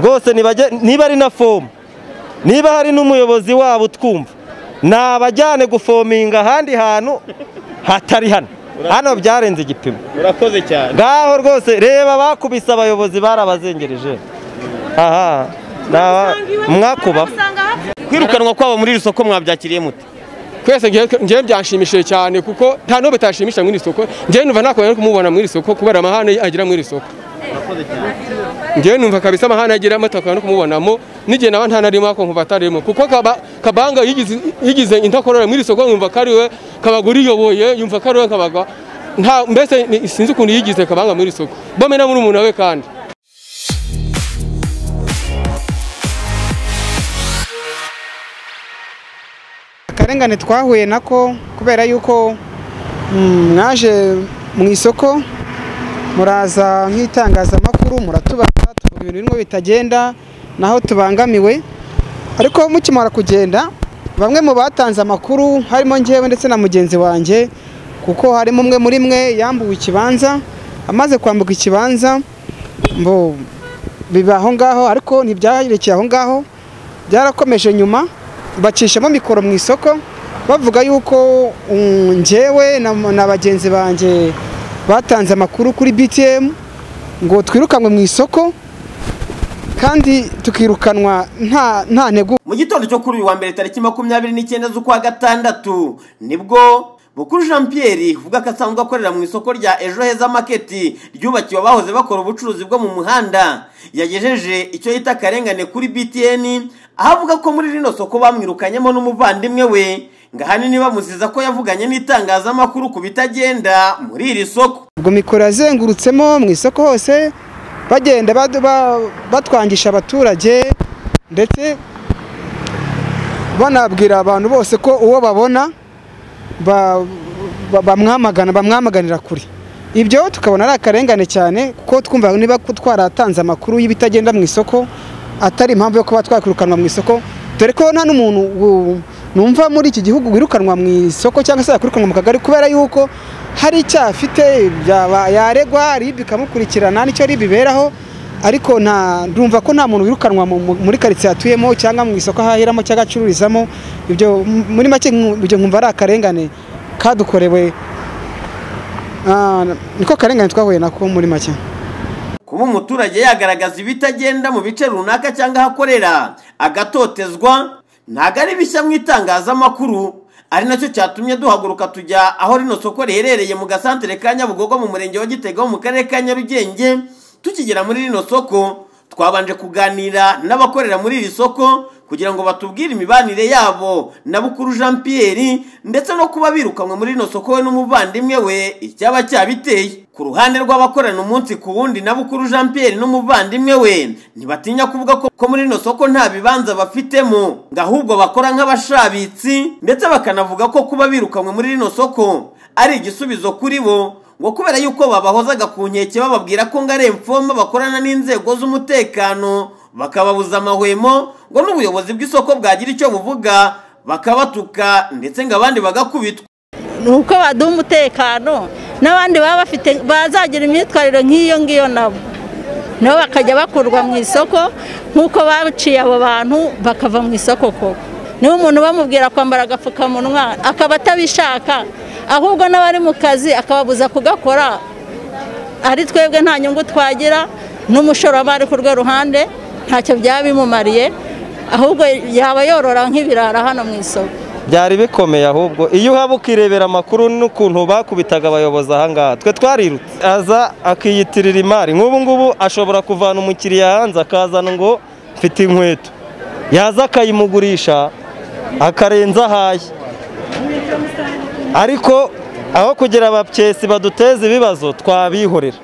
rwose niba ari na fomu niba hari n'umuyobozi wabo utwumva nabajyane gufominga ahandi hantu hatari hano hano byarenze igipimo murakoze cyane ngaho rwose reba bakubise abayobozi barabazengereje aha mwakuba kwirukanwa kwabo muri iri soko mwabyakiriye mute twese ngewe byanshimishije cyane kuko nta n'uwo bitashimisha muri iri soko ngewe numva ntakuntu ari kumubona muri iri soko kubera amahane agira muri iri soko ngewe numva kabisa amahane agiramo atakuntu kumubonamo n'igihe naba ntanarimo ako nkumva atarimo kuko kaba- kabanga yigize- yigize intakorora muri iri soko yumva ko ari we kabagura iyoboye yumva ko ari we kabaga nta mbese ni- sinzi ukuntu yigize kabanga muri iri soko bomena muri umuntu we kandi akarengane twahuye nako kubera yuko mm, mwaje mu isoko muraza nk'itangazamakuru muratubaza tuvuga ibintu birimo bitagenda naho tubangamiwe ariko mukimara kugenda bamwe mu batanze amakuru harimo njyewe ndetse na mugenzi wanjye kuko harimo umwe muri mwe yambuwe ikibanza amaze kwambuka ikibanza mbo biba aho ngaho ariko ntibyarekeye aho ngaho byarakomeje nyuma bacishamo mikoro mu isoko bavuga yuko mm, njyewe na, na bagenzi banjye batanze amakuru kuri BTM ngo twirukanwe mu isoko kandi tukirukanwa nta nta ntegu mu gitondo cyo kuri uyu wa mbere tariki makumyabiri n'icyenda z'ukwa gatandatu nibwo bukuru jean pierre uvuga ko asanzwe akorera mu isoko rya ejo heza maketi ryubakiwe abahoze bakora ubucuruzi bwo mu muhanda yagejeje icyo yita akarengane kuri btn aho avuga ko muri rino soko bamwirukanyemo n'umuvandimwe we ngo ahanini bamuziza ko yavuganye n'itangazamakuru ku bitagenda muri iri soko ubwo mikoro yazengurutsemo mu isoko hose bagenda badu- ba- batwangisha abaturage ndetse banabwira abantu bose ko uwo babona ba- ba- bamwamagana bamwamaganira kure ibyo tukabona ari akarengane cyane kuko twumva niba ko twaratanze amakuru y'ibitagenda mu isoko atari impamvu yo kuba twakwirukanwa mu isoko dore ko nta n'umuntu wu- numva muri iki gihugu wirukanwa mu isoko cyangwa se yakwirukanwa mu kagari kubera yuko hari icyaha afite byaba- yaregwa ribi ikamukurikirana nicyo ribi iberaho ariko nta ndumva ko nta muntu wirukanwa mu- mu- muri karitsiye atuyemo cyangwa mu isoko ahahiramo cyangwa acururizamo ibyo m- muri make nku- ibyo nkumva ari akarengane kadukorewe Ah, niko karengane twahuye nako muri make kuba umuturage yagaragaza ibitagenda mu bice runaka cyangwa aho akorera agatotezwa ntabwo ari bishya mu itangazamakuru ari nacyo cyatumye duhaguruka tujya aho rino soko riherereye mu gasantere ka nyabugogo mu murenge wa gitega wo mu karere ka nyarugenge tukigera muri rino soko twabanje kuganira n'abakorera muri iri soko kugira ngo batubwire imibanire yabo na bukuru jean pierre ndetse no kuba birukanwe muri rino soko we n'umuvandimwe we icyaba cyabiteye ku ruhande rw'abakorana umunsi ku wundi na bukuru jean pierre n'umuvandimwe we ntibatinya kuvuga ko ko muri rino soko nta bibanza bafitemo ngo ahubwo bakora nk'abashabitsi ndetse bakanavuga ko kuba birukanwe muri rino soko ari igisubizo kuri bo ngo kubera yuko babahozaga ku nkeke bababwira ko ngo ari imfoma bakorana n'inzego z'umutekano bakababuza amahwemo ngo n'ubuyobozi bw'isoko bwagira icyo buvuga bakabatuka ndetse ngo abandi bagakubitwa uko baduha umutekano n'abandi baba bafite bazagira imyitwarire nk'iyo ngiyo nabo nabo bakajya bakurwa mu isoko nk'uko baciye abo bantu bakava mu isoko koko niba umuntu bamubwira kwambara agapfukamunwa akaba atabishaka ahubwo n'abari mu kazi akababuza kugakora ari twebwe nta nyungu twagira n'umushoramari ku rwe ruhande ntacyo byaba bimumariye ahubwo yaba yorora nk'ibirara hano mu isoko byari bikomeye ahubwo iyo uhaba ukirebera amakuru n'ukuntu bakubitaga abayobozi ahangaha twe twarirutse aza akiyitirira imari nk'ubu ngubu ashobora kuvana umukiriya hanze akazana ngo mfite inkweto yaza akayimugurisha akarenza ahaye ariko aho kugira abapyesi baduteza ibibazo twabihorera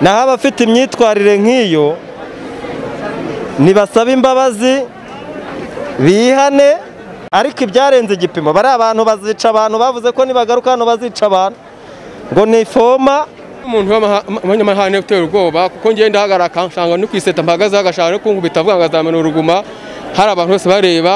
naho abafite imyitwarire nk'iyo nibasaba imbabazi bihane ariko ibyarenze igipimo bari abantu bazica abantu bavuze ko nibagaruka hano bazica abantu ngo ni foma umuntu w'amanyamahane utera ubwoba kuko ngewe ndahagarara akansanga no kwiseta mpagaze agashaka no kunkubita avuga ngo azamena uruguma hari abantu bose bareba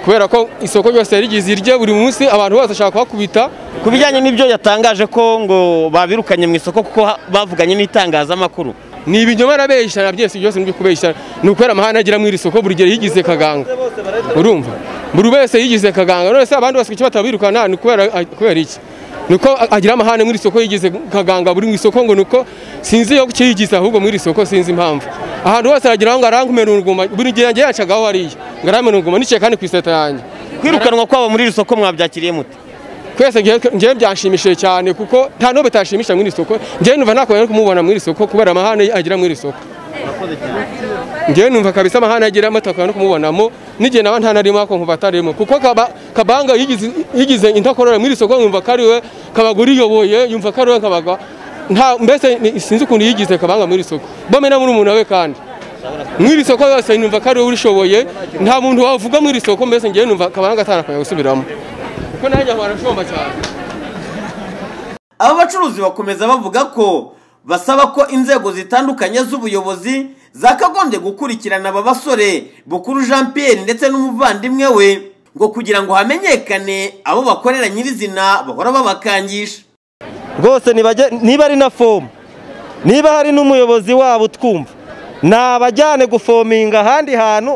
kubera ko isoko ryose rigize irye buri munsi abantu bose bashaka kuhakubita ku bijyanye n'ibyo yatangaje ko ngo babirukanye mu isoko kuko ha- bavuganye n'itangazamakuru ni ibinyoma arabeshya na byose byose ni kubeshya ni ukwera amahane agira mu iri soko buri gihe yigize kaganga urumva buri wese yigize kaganga none se abandi bose kuki batabirukana ni kubera kubera iki nuko agira amahane mu iri soko yigize kaganga buri mu isoko ngo nuko sinzi yo kukiyigiza ahubwo mu iri soko sinzi impamvu ahantu hose aragira ngo arankumena uruguma buri gihe yagiye yacagaho hariya ngo aramena uruguma niciye kandi ku iseta yanjye kwirukanwa kwabo muri iri soko mwabyakiriye mute twese ngewe byanshimishije cyane kuko nta n'uwo bitashimisha mu iri soko ngewe numva ntakuntu ari kumubona mu iri soko kubera amahane agira mu iri soko ngewe numva kabisa amahane agira matakuntu ari kumubonamo n'igihe naba nta narimo ako nkumva atarimo kuko kaba- kabanga yigize- yigize intakorora mu iri soko yumva ko ari we kabaga uriyoboye yumva ko ari we kabaga nta mbese ni- sinzi ukuntu yigize kabanga mu iri soko bome na murumuna we kandi mu iri soko yose numva ko ari we urishoboye nta muntu wavuga mu iri soko mbese ngewe numva kabanga atanakwiriye gusubiramo kuko nanjye ahora ashomba cyane aba bacuruzi bakomeza bavuga ko basaba ko inzego zitandukanye z'ubuyobozi zakagombye gukurikirana aba basore bukuru jean pierre ndetse n'umuvandimwe we ngo kugira ngo hamenyekane abo bakorera nyirizina bahora babakangisha rwose nibajye- niba ari na fomu niba hari n'umuyobozi wabo utwumva nabajyane gufominga ahandi hantu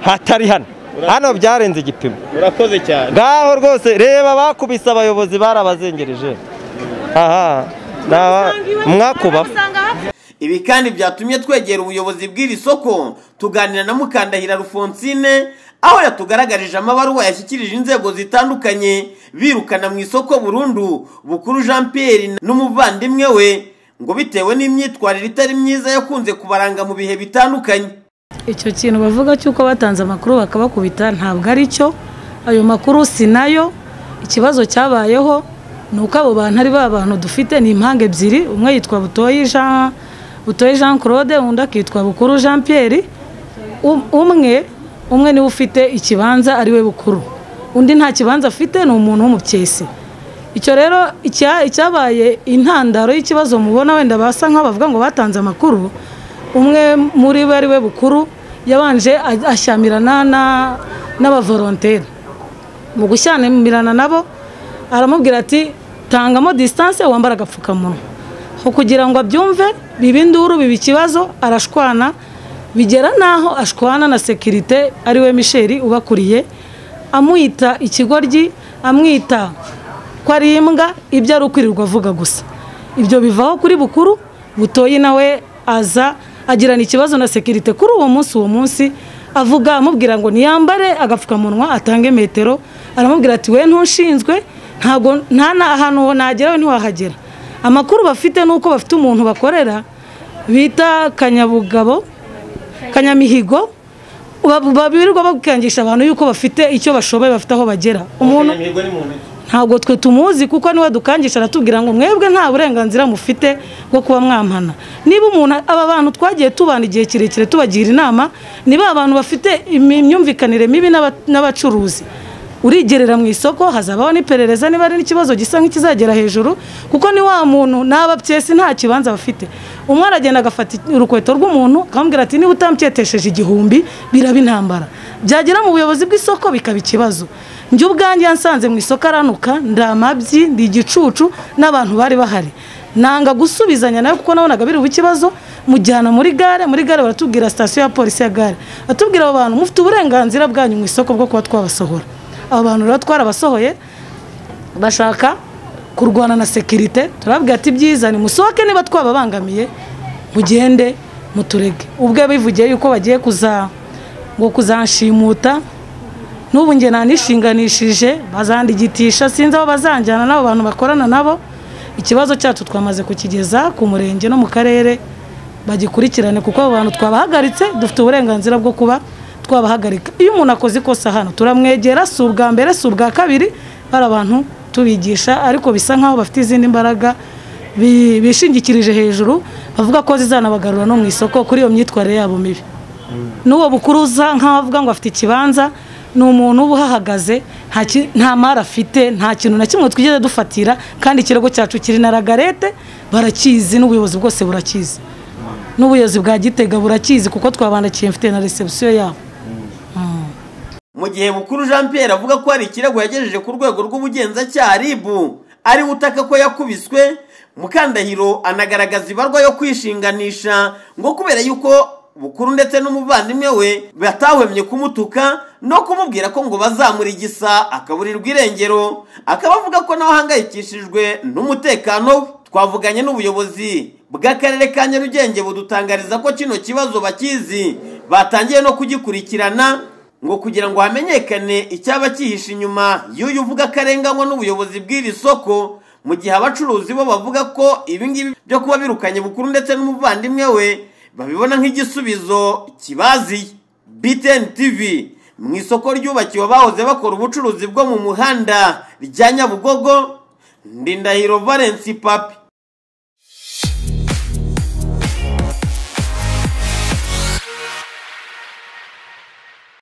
hatari hano hano byarenze igipimo murakoze cyane ngaho rwose reba bakubise abayobozi barabazengereje aha naba- mwakuba ibi kandi byatumye twegera ubuyobozi bw'iri soko tuganira na mukandahira rufonsine aho yatugaragarije amabaruwa yashyikirije inzego zitandukanye birukana mu isoko burundu bukuru jean pierre n'umuvandimwe we ngo bitewe n'imyitwarire itari myiza yakunze kubaranga mu bihe bitandukanye icyo kintu bavuga cy'uko batanze amakuru bakabakubita ntabwo ari cyo ayo makuru si nayo ikibazo cyabayeho ni uko abo bantu ari ba bantu dufite ni impanga ebyiri umwe yitwa butoyi jean butoyi jean claude undi akitwa bukuru jean pierre Um- umwe umwe niwe ufite ikibanza ari we bukuru undi nta kibanza afite ni umuntu w'umukesi icyo rero icya- icyabaye intandaro y'ikibazo mubona wenda basa nk'abavuga ngo batanze amakuru umwe muri bo ari we bukuru yabanje a- ashyamirana na- n'abavoronteri mu gushyamirana nabo aramubwira ati tangamo disitanse wambara agapfukamunwa Aho kugira ngo abyumve biba induru biba ikibazo arashwana bigera n'aho ashwana na sekirite ari we misheri ubakuriye amwita ikigoryi amwita ko ari imbwa ibyo ari ukwirirwa avuga gusa ibyo bivaho kuri bukuru butoyi nawe aza agirana ikibazo na sekirite kuri uwo munsi uwo munsi avuga amubwira ngo niyambare agapfukamunwa atange metero aramubwira ati we ntushinzwe ntabwo nta na- ahantu nagera we ntiwahagera amakuru bafite ni uko bafite umuntu bakorera bita kanyabugabo kanyamihigo bab- babirirwa bakangisha abantu yuko bafite icyo bashoboye bafite aho bagera umuntu ntabwo twe tumuzi kuko niwe dukangisha aratubwira ngo mwebwe nta burenganzira mufite bwo kuba mwampana niba umuntu aba bantu twagiye tubana igihe kirekire tubagira inama ni ba bantu bafite imi- imyumvikanire mibi n'aba- n'abacuruzi urigerera mu isoko hazabaho n'iperereza niba ari n'ikibazo gisa nk'ikizagera hejuru kuko ni wa muntu n'aba byesi nta kibanza bafite umwe aragenda agafata urukweto rw'umuntu akamubwira ati niba utambyetesheje igihumbi biraba intambara byagera mu buyobozi bw'isoko bikaba ikibazo njye ubwanjye yansanze mu isoko aranuka ndi amabyi ndi igicucu n'abantu bari bahari nanga gusubizanya nawe kuko nabonaga biri ikibazo mujyana muri gare muri gare baratubwira sitasiyo ya polisi ya gare batubwira abo bantu mufite uburenganzira bwanyu mu isoko bwo kuba twabasohora abo bantu rero twarabasohoye bashaka kurwana na sekirite turababwira ati byiza nimusohoke niba twababangamiye mugende muturege ubwo bivugiye yuko bagiye kuza ngo kuzanshimuta n'ubu njye nanishinganishije bazandigitisha sinzi aho bazanjyana n'abo bantu bakorana nabo ikibazo cyacu twamaze kukigeza ku murenge no mu karere bagikurikirane kuko abo bantu twabahagaritse dufite uburenganzira bwo kuba twabahagarika iyo umuntu akoze ikosa hano turamwegera si ubwa mbere si ubwa kabiri bari abantu tubigisha ariko bisa nk'aho bafite izindi mbaraga bi- bishingikirije hejuru bavuga ko zizanabagarura no mu isoko kuri iyo myitwarire yabo mibi n'uwo bukuruza nk'aho avuga ngo afite ikibanza ni umuntu uba uhahagaze nta ki- nta mari afite nta kintu na kimwe twigeze dufatira kandi ikirego cyacu kiri na ragarete barakizi n'ubuyobozi bwose burakizi n'ubuyobozi bwa gitega burakizi kuko twabandikiye mfite na resebusiyo yabo mu gihe bukuru jean pierre avuga ko hari ikirego yagejeje ku rwego rw'ubugenzacyaha ribu ariwe utaka ko yakubiswe mukandahiro anagaragaza ibarwa yo kwishinganisha ngo kubera yuko bukuru ndetse n'umuvandimwe we batahwemye kumutuka no kumubwira ko ngo bazamura igisa akaburirwa irengero akaba avuga ko nawe ahangayikishijwe n'umutekano we twavuganye n'ubuyobozi bw'akarere ka nyarugenge budutangariza ko kino kibazo bakizi batangiye no kugikurikirana ngo kugira ngo hamenyekane icyaba cyihishe inyuma y'uyu uvuga akarenganywa n'ubuyobozi bw'iri soko mu gihe abacuruzi bo bavuga ko ibingibi byo kuba birukanye bukuru ndetse n'umuvandimwe we babibona nk'igisubizo kibaziye BTN TV mu isoko ryubakiwe abahoze bakora ubucuruzi bwo mu muhanda rya Nyabugogo Ndindahiro Valence Papi